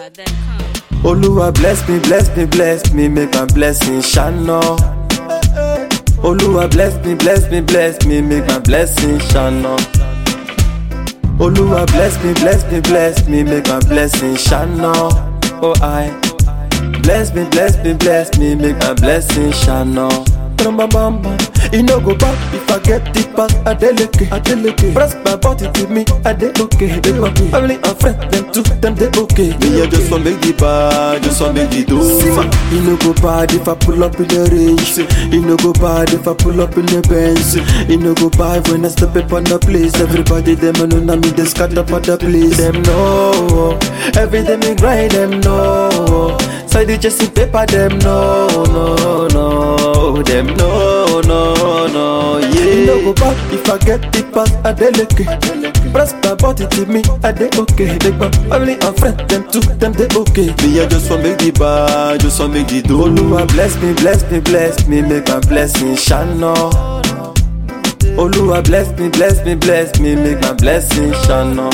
NigerFlavor.com. Oluwa bless me, bless me, bless me, make my blessing shine on. Oluwa bless me, bless me, bless me, make my blessing shine on. Oluwa bless me, bless me, bless me, make my blessing shine on. Oh I bless me, bless me, bless me, make my blessing shine on. E no go back if I get the pass Adeleke, Adeleke. Press my body to me, Ade okay. They my family and friends, them too, them they okay. Me I just want make the bad, just want make the dough. E no go bad if I pull up in the range. E no go bad if I pull up in the Benz. E no go bad when I step up on the place. Everybody them know na me they scatter for the place. Them know every day me grind. Them know side just see paper. Them know no no. Them know no no yeah. E no go bad if I get the pass. Adeleke. Press my body to me, I dey okay. They my family and friends, them too, them they okay. Me I just want make the bar, just want make the dough. Oluwa bless me, bless me, bless me, make my blessing shine on. Oluwa bless me, bless me, bless me, make my blessing shine on.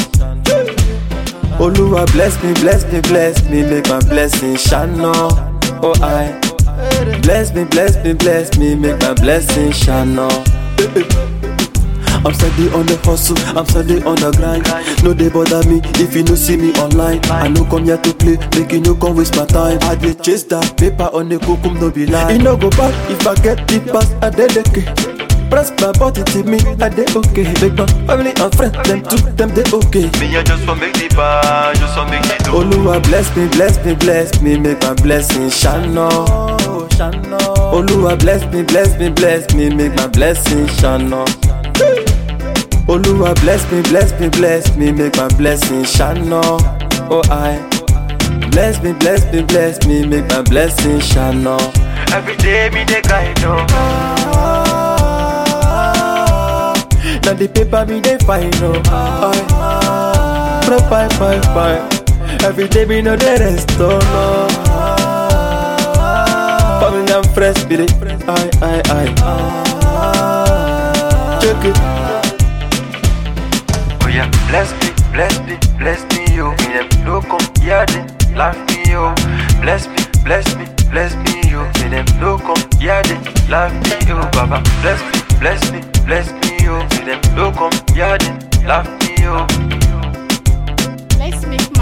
Oluwa bless me, bless me, bless me, make my blessing shine on. Oh I bless me, bless me, bless me, make my blessing shine on. I'm steady on the hustle, I'm steady on the grind. No they bother me if you no see me online. I no come here to play, make you no come waste my time. I dey chase that paper on the cocum, no be lie. E no go back if I get the pass, I dey Press my body to me, I dey okay. Make my family and friends, them too, them they okay. Me, I just want make the bar, just want make the dough. Oluwa bless me, bless me, bless me, make my blessing shine on. Oluwa bless me, bless me, bless me, make my blessing shine on. Oluwa bless me, bless me, bless me, make my blessing shine on. Oh I bless me, bless me, bless me, make my blessing shine on. Every day me dey grind oh. Now the paper me they find oh. I pro five five five. Every day me know the rest oh no. Family and fresh be it. I I I. Check it. Oh yeah, bless me, bless me, bless me, yo. Me them no come here, they laugh me, yo. Bless me, bless me, bless me, yo. Me them no come here, they laugh me, yo. Baba, bless me, bless me, bless me, yo. Me them no come here, they laugh me, yo. Let's make